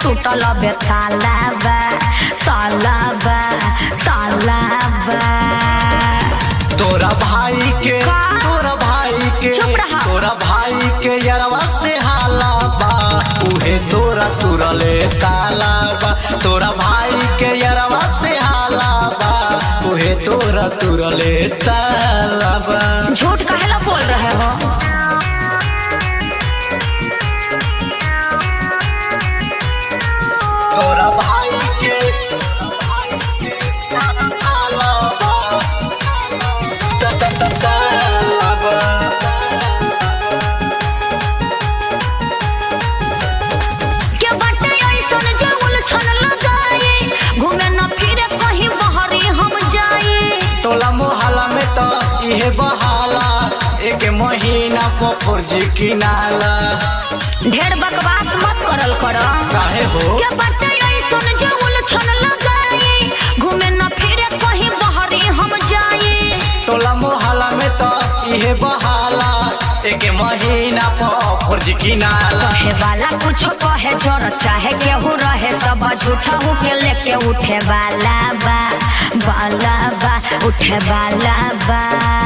टूटल बे तालाबा तालाबा तालाबा तोरा भाई के का? तोरा भाई के चुप रहा। तोरा भाई के यरवा से हाला बा उहे तोरा तुरले ताला बा तोरा भाई के यरवा से हाला बा उहे तोरा तुरले ताला बा झूठ काहेला बोल रहे हो तोरा भाई के हाला बा ता- ता- ता- ताला बा के बाटे ऐसन जे उलझन लगाई घूमे न फिरे कहीं बहरी हम जाई टोला मोहल्ला में तो इहे बहाला एक महीना पर फर्जी किनाला ढेर बकवास मत करल कर काहे हो के बाटे ऐसन जे उलझन लगाई घूमे न फिरे कहीं बहरी हम जाई टोला मोहल्ला में तो इहे बहाला एक महीना पर फर्जी किनाला कहे वाला कुछ कहे जोर चाहे केहू रहे सब झूठा हो के लेके उठे वाला बा वाला बा उठे वाला बा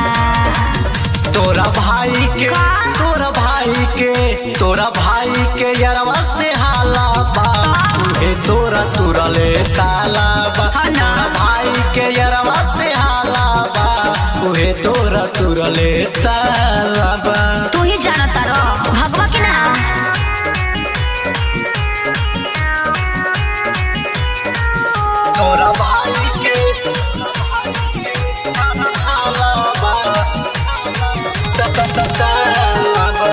तोरा भाई के का? तोरा भाई के तोरा भाई के यरवा से हाला बा उहे तोरा तुरले ताला बा हाँ ना। तोरा भाई के यरवा से हाला बा उहे तोरा तुरले ताला बा तू ही जानता रहो भगवा की ना तोरा भाई के हाला बा ता- ता- ता- ताला बा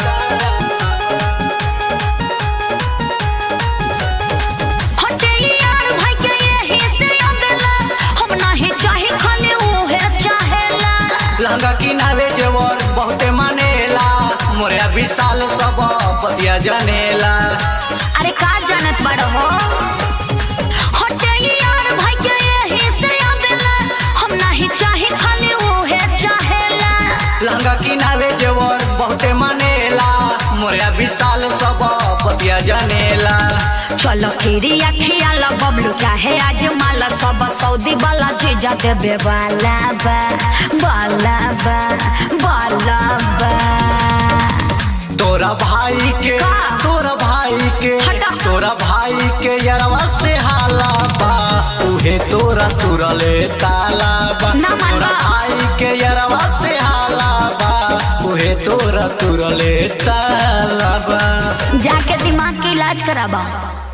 हटे यार भाई के यही से अबेला हम नहीं चाहे खाली उहे चाहेला लहंगा किनावे जेवर बहुते मानेला मोरे विशाल सब पतिया जनेला अरे का जानत बड़ हो हटे यार भाई के यही से अबेला हम नहीं चाहे खाली उहे चाहेला लहंगा किनावे जेवर बहुते मानेला मोरे विशाल सब पतिया जनेला चलो खीरी अखिया ला बबलू चाहे आज माला सब सऊदी वाला जीजा देबे वाला बा वाला बा वाला बा तोरा भाई के का? तोरा भाई के हटा। तोरा भाई के यरवा से हाला बा उहे तोरा तुरले ताला बा ना मन तोरा बा। भाई के यरवा से हाला बा उहे तोरा तुरले ताला बा जाके दिमाग की इलाज कराबा